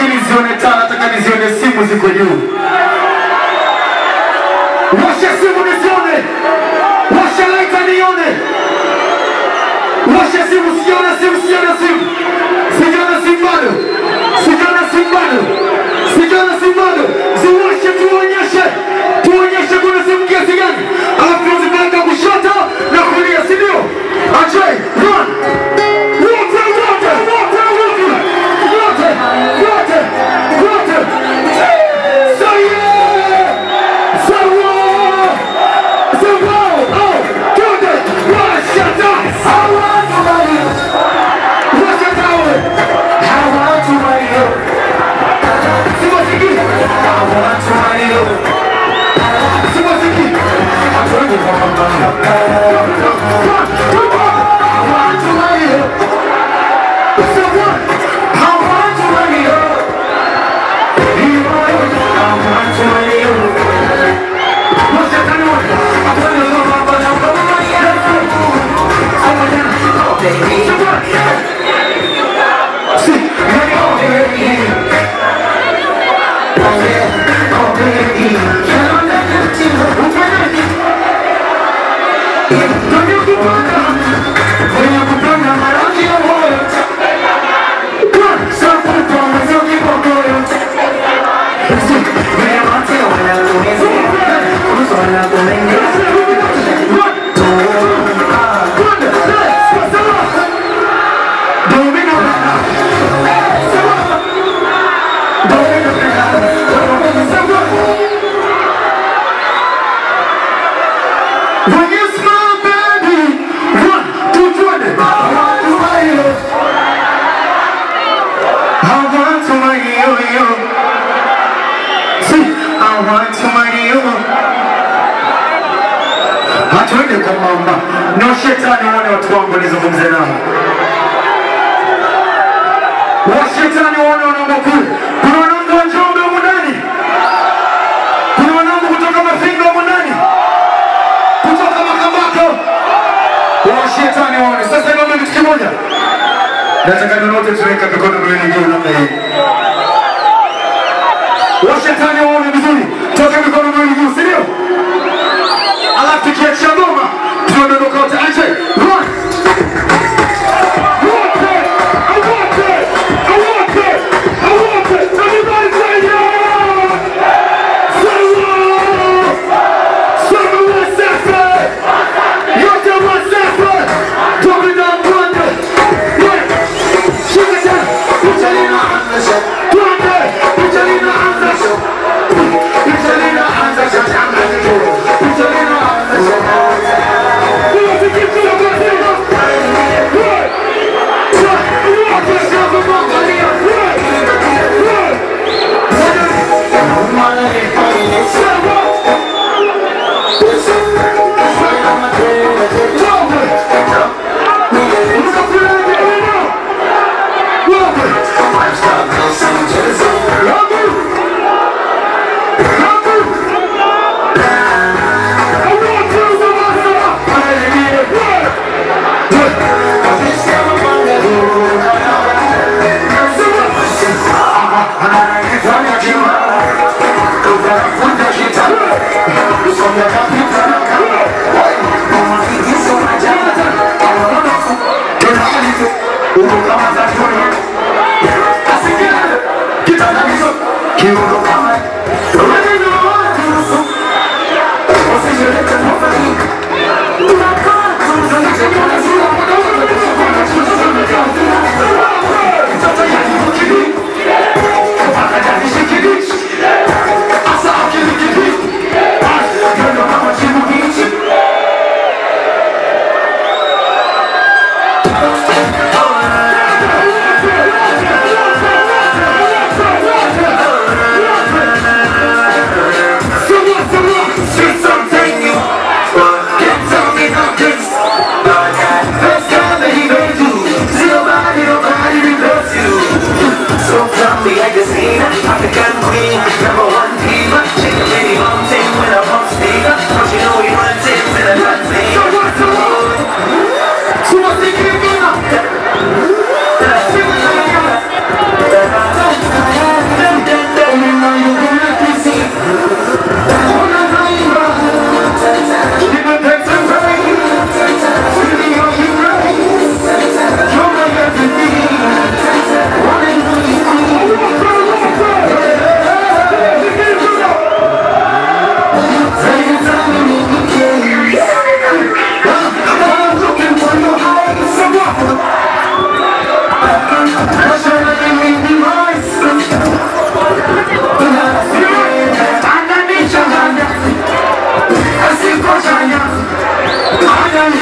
nizione taa, nataka nizione simu ziko juu. Washa simu nisione, washa laita nione, washa simu, sijaona simu, sijaona simu, sijaona simu bado, sijaona simu bado, sijaona simu bado. Ziwashe tuonyeshe, tuonyeshe kuna simu kiasi gani, alafu tuzipeleka kushoto na kulia, si ndio? Ajay, run! Wote, wote, wote, wote, wote, wote, wote. Say yeah! Say wow! Say wow! Oh, twende! Washa taa! Hawa tubali! Washa taa we! Hawa tubali! Siwasikii! Hawa tubali! Siwasikii! Hatuendi kwa mama. Hawa tubali! Say what? Hawa tubali! Hawa tubali! Washa taa nione. Hatuendi kwa mama. When you smile, baby, one, two, twenty. I want to buy you. I want to buy you, you. See, I want to buy you. Hatuende kwa mama. No shetani wane watu wangu nizungumze nao. Washetani wane wanaume kule. Kuna wanaume wa Njombe humu ndani. Kuna wanaume kutoka Mafinga humu ndani kutoka Makambako wa shetani waone. Sasa niombe kitu kimoja, nataka nyote tuweka mikono miwili juu namna hii, wa shetani waone vizuri, toka mikono miwili juu, si ndio? Alafu tukiachia ngoma tunadondoka wote. Ache run wote, wote, wote, wote, everybody say yeah, say yeah. Sema Wasafi! Yote Wasafi! Tokina Mwande! We! Shika tena! Picha linaanza! Twende! Picha linaanza! Picha linaanza! Picha linaanza! Picha linaanza! Tunafikia kila mwezi!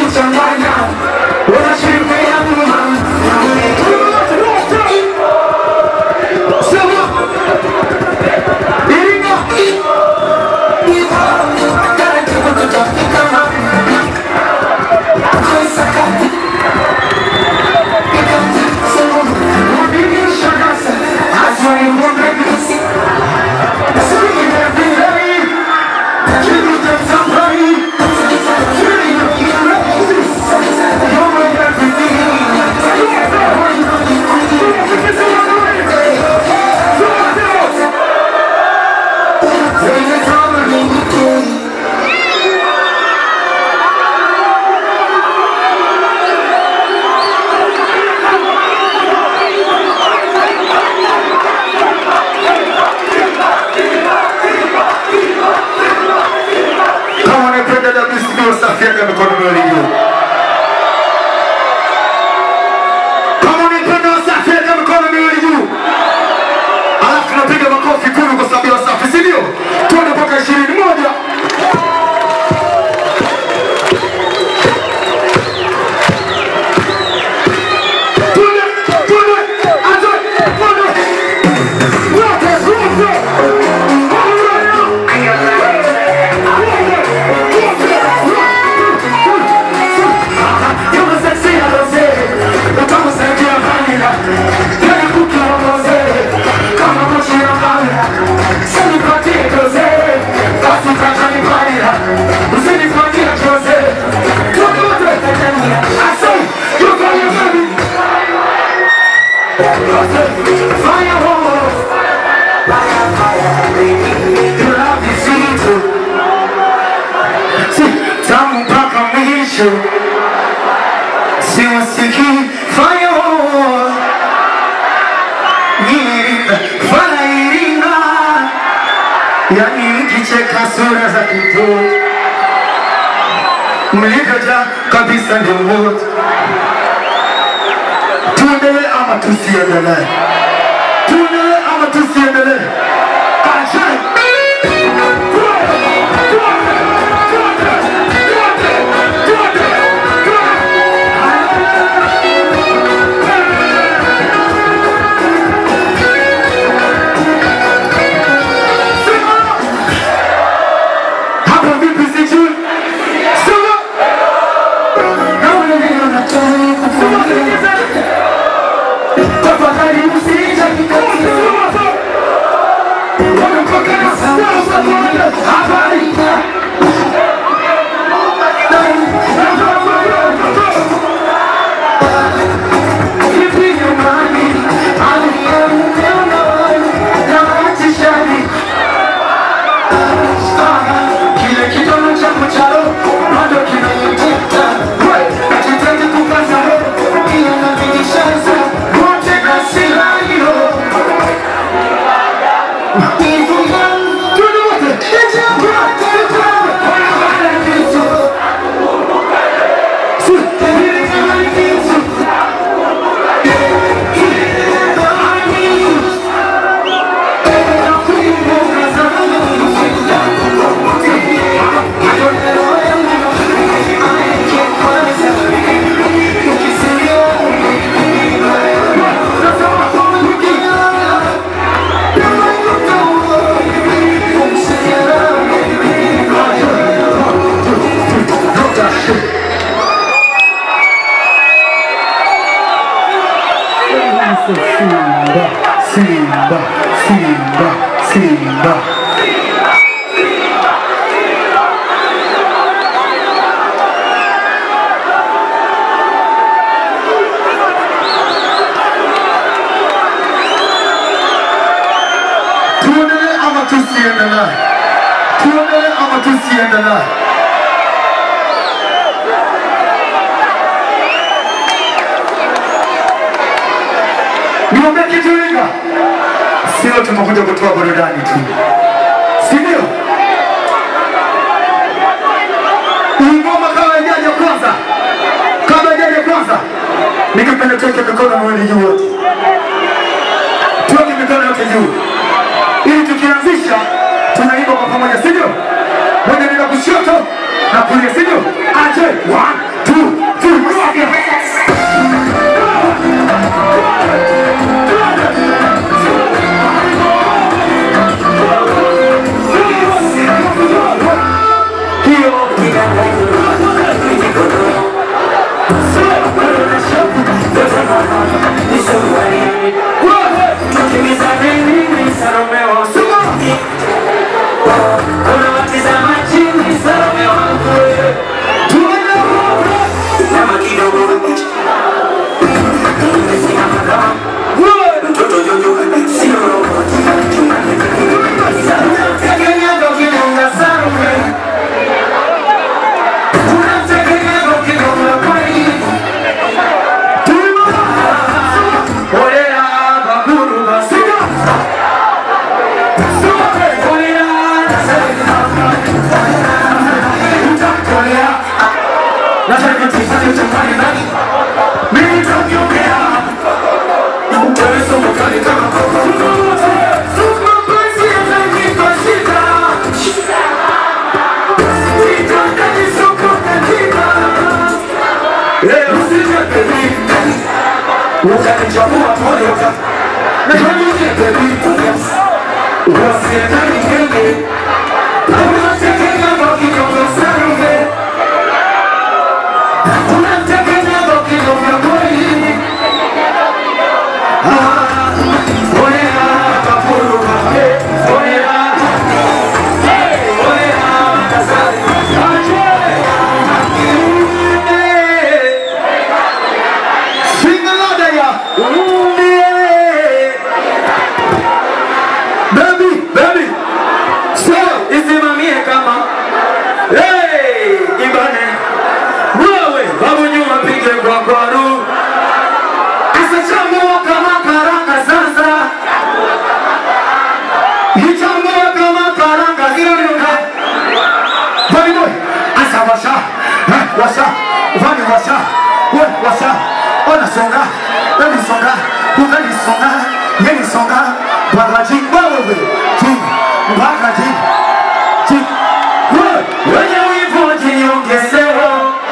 wanajichanganya, wanashirikia nyuma. Sema. Iringa. Kama unapenda WCB Wasafi, weka mikono miwili juu. Kama unapenda Wasafi, weka mikono miwili juu. Alafu tunapiga makofi kumi kwa sababu ya Wasafi, si ndio? Tuende mpaka ishirini. Moja, Tuende, tuende, atoe, tuende. Wote, wote. Hallelujah. Firewall, fire, fire, your love is sweet. Si, tamu mpaka mwisho siwasikii firewall Iringa, fala Iringa yani mkicheka sura za kitoto mlivyoja kabisa ndio wote tuendelee ama tusiendelee tuendelee ama tusiendelee Ajabu. Hapo vipi sijui? Sema. Naona ndio nataka kukuuliza. Tafadhali usije kikosi. Wamepokea sasa bwana. Habari. Vipi nyumbani? Hali ya mtendo na matishani. Kile kidogo changu cha roho bado kinanivuta. Najitahidi kukaza roho, ila navinishaza wote na sila hilo. Tuende wote. Wanahabari kitu. Si, hili kama ni kitu. Hili kama ni kitu. Nakumbuka zamani. Simba, Simba, Simba, Simba. Tuendelee ama tusiendelee? Tuendelee ama tusiendelee? Niombe kitu Iringa. Sio tumekuja kutoa burudani tu, si ndio? Hii ngoma kama ijaja kwanza, kama ijaja kwanza, nikipenda tuweke mikono miwili juu wote, tuweke mikono yote juu, ili tukianzisha tunaimba kwa pamoja, si ndio? Moja nenda kushoto na kulia, si ndio? Aje, one, two, ukanichagua moyo na baby wasiendani ngenge aunatekenya bakinyongo sarume unatekenya bakinyongo kweli Ah, olea bakuru bahe olea olea kasari Sing louder, yeah. Baby, baby. Sawa, isimamie kama. Hey, ibane. Wewe, babu nyuma pige kwa kwaru. Asachambua kama karanga sasa. Ichambua kama karanga zile nyoka. Baby boy, asa washa. Eh, washa. Vani washa. We, washa. Ona songa. Wewe songa. Ungali songa. Yeni songa. Bagaji wewe. Ti. Bagaji. Ti. Wewe, wenye wivu wajiongezewa.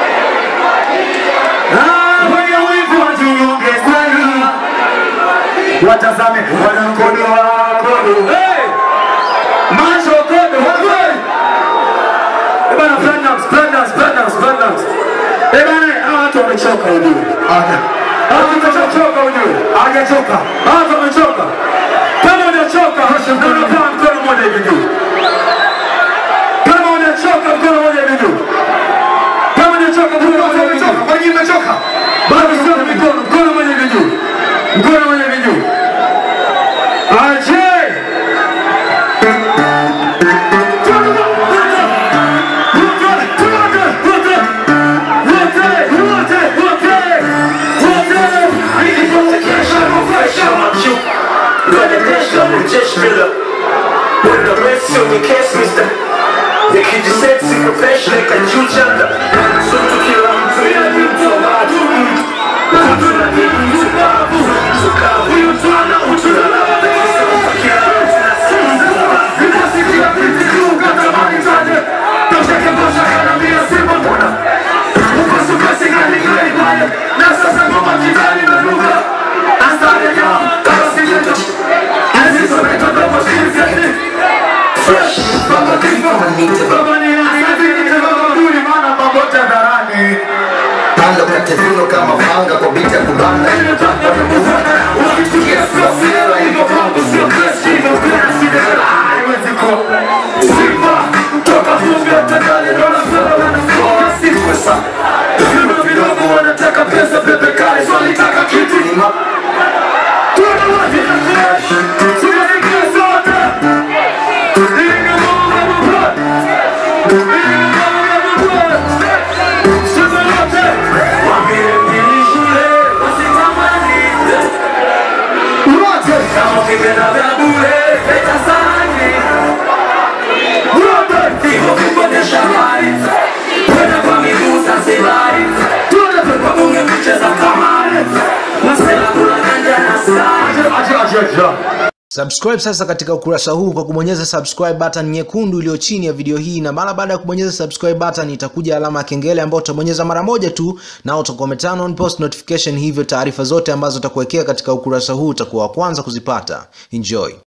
Ah, wenye wivu wajiongezewa. Watazame wanakodoa kodo. Hey! Macho kodo. Hey! Eh bana, Platinums, Platinums, Platinums, Platinums. Eh bana, hawa watu wamechoka ujue. Hawa watu wamechoka ujue. Hawajachoka. Hawa watu wamechoka. Kama hujachoka, na unapewa mkono mmoja hivi juu. Kama hujachoka, mkono mmoja hivi juu. Kama hujachoka, mkono mmoja hivi juu. Kwa nini umechoka? Bado sio mikono, mkono mmoja hivi juu. Mkono mmoja hivi juu. Aje! Panda katezuno kama panga kwa bita kubanda Wanataka pesa pepe kali, so walitaka kitu ni ma Subscribe sasa katika ukurasa huu kwa kubonyeza subscribe button nyekundu iliyo chini ya video hii, na mara baada ya kubonyeza subscribe button itakuja alama ya kengele ambayo utabonyeza mara moja tu, na utakuwa umeturn on post notification, hivyo taarifa zote ambazo utakuwekea katika ukurasa huu utakuwa wa kwanza kuzipata. Enjoy.